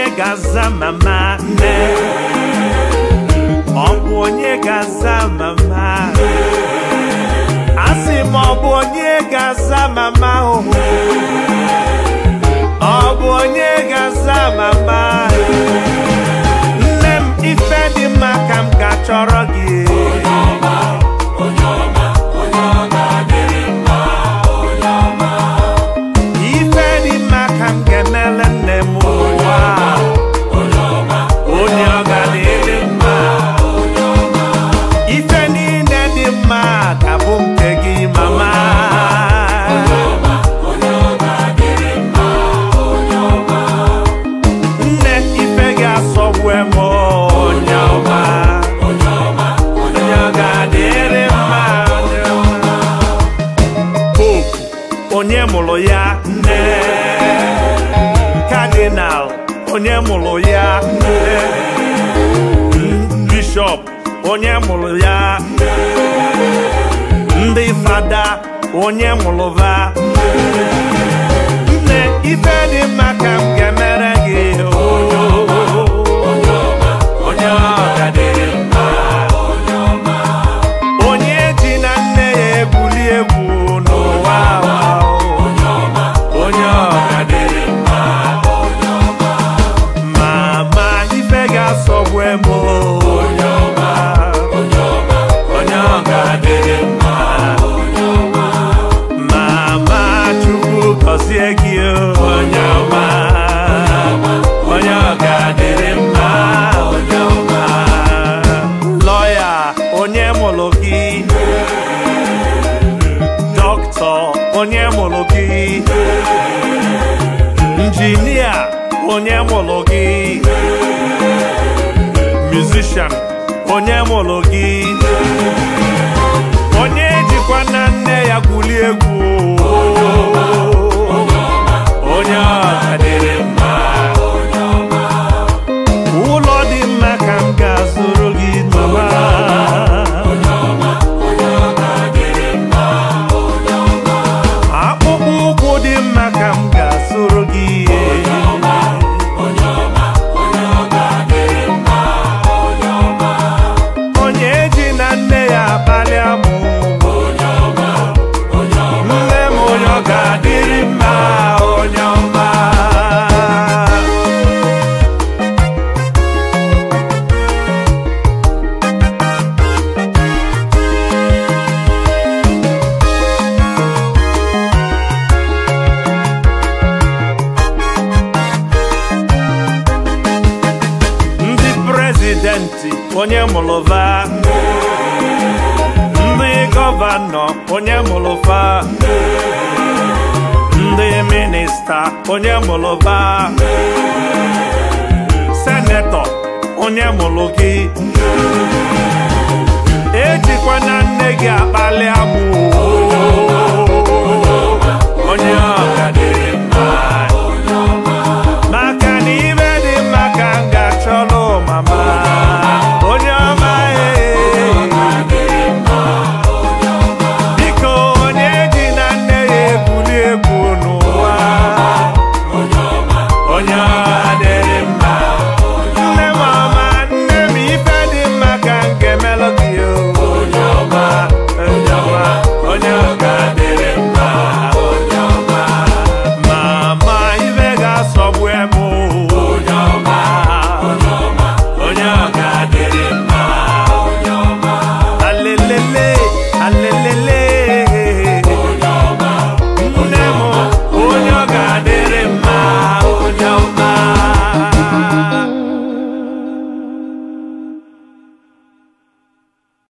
onye ga-aza mama nne ọ bụ onye ga-aza mama asị m ọ bụ onye ga-aza mama ụhụ ọ bụ onye ga-aza mama nne m ife dị mma ka m ga-achọrọ gị ife dị mma ka m ga-emele nne m ụwa onye ọ ga-adịrị mma ife niile dị mma ga-abụ nke gị mama nne ife ga-asọgbu m onye ọma onye ọ ga-adịrị mma onye ọma. popu onye mụrụ ya nne kadinal onye mụrụ ya nne bishọp onye mụrụ ya ndị fada onye mụrụ va nne ife dị mma ka m ga-emere gị onye ọga dịrị mma onye ji na nne ya ebuli egwu n'ụwa a. onye ọga dịrị mma mama ife ga-asọgbu m onye ọma onye ọga dịrị mma mama chukwu gọzie gị onye ọma onye ọga dịrị mma onye ọma lọya onye mụrụ gị dọkịta onye mụrụ gị injinia onye mụrụ gị musician onye mụrụ gị onye jikwa na nne ya gwuli egwu onye ọga dịrị mma ụlọ dị mma ka m ga-azụrụ gị mama akpụkpọ ụkwụ dị mma ka m ga-azụrụ gị onye ji na nne ya abalị amụ nne m onye ọ ga-adịrị mma onye ọma ndị prezidenti onye mụlụva ndị gọvanọ onye mụlụva ndị minista onye mụlụva senetọ onye mụlụ gị